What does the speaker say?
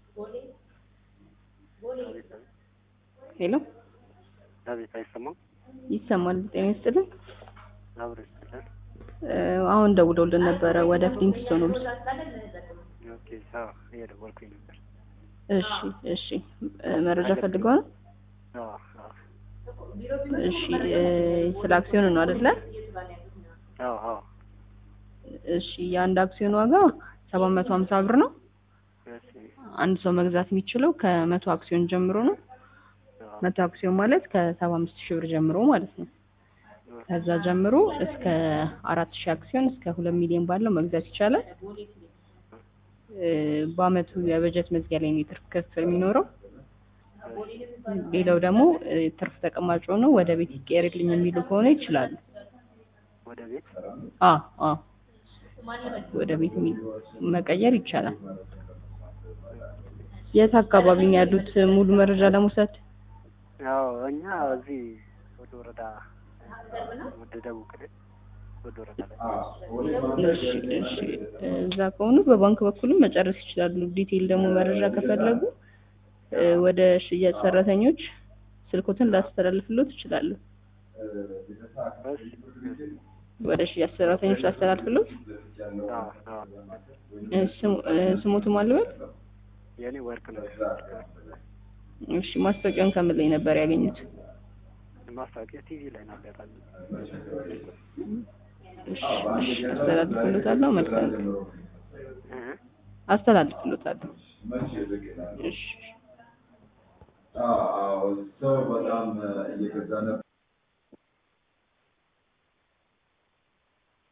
ሄሎ አቤት፣ አይሰማም? ይሰማል። ጤና ይስጥልን። አብሮ ይስጥልን። እ አሁን ደውለውልን ነበረ ወደ ፍሊንግስቶን ሆምስ። ኦኬ፣ አዎ፣ እየደወልኩኝ ነበር። እሺ እሺ እ መረጃ ፈልገው ነው? አዎ፣ አዎ፣ እሺ እ ስለ አክሲዮን ነው አይደለ? አዎ፣ አዎ። እሺ የአንድ አክሲዮን ዋጋ ሰባት መቶ ሀምሳ ብር ነው። እሺ፣ አንድ ሰው መግዛት የሚችለው ከመቶ አክሲዮን ጀምሮ ነው። አዎ፣ መቶ አክሲዮን ማለት ከሰባ አምስት ሺህ ብር ጀምሮ ማለት ነው። ከዛ ጀምሮ እስከ አራት ሺህ አክሲዮን እስከ ሁለት ሚሊዮን ባለው መግዛት ይቻላል። እ በአመቱ የበጀት መዝጊያ ላይ ነው የትርፍ ክፍል የሚኖረው። ሌላው ደግሞ እ ትርፍ ተቀማጭ ሆኖ ወደ ቤት ይቀየርልኝ የሚሉ ከሆነ ይችላሉ። ወደ ቤት አ አ ወደ ቤት የሚ- መቀየር ይቻላል። የት አካባቢ ነው ያሉት? ሙሉ መረጃ ለመውሰድ ያው እኛ እዚህ ወደ ወረዳ ወደ ደቡብ ክልል ወደ ወረዳ ላይ እሺ እሺ እዛ ከሆኑ በባንክ በኩልም መጨረስ ይችላሉ። ዲቴይል ደግሞ መረጃ ከፈለጉ እ ወደ ሽያጭ ሰራተኞች ስልኮትን ላስተላልፍሎት ይችላሉ። እሺ፣ እሺ። ወደ ሽያጭ ሰራተኞች ላስተላልፍሎት። አዎ፣ አዎ። እ ስሙ- እ ስሞቱ ማልበል የኔ ወርቅ ነው። እሺ ማስታወቂያውን ከምን ላይ ነበር ያገኙት? ማስታወቂያ ቲቪ ላይ ነው አጋጣሚ። እሺ እሺ አስተላልፍሎታለሁ። መልካም ቀን። እ አስተላልፍሎታለሁ። እሺ አዎ ሰው በጣም እየገዛ ነበር።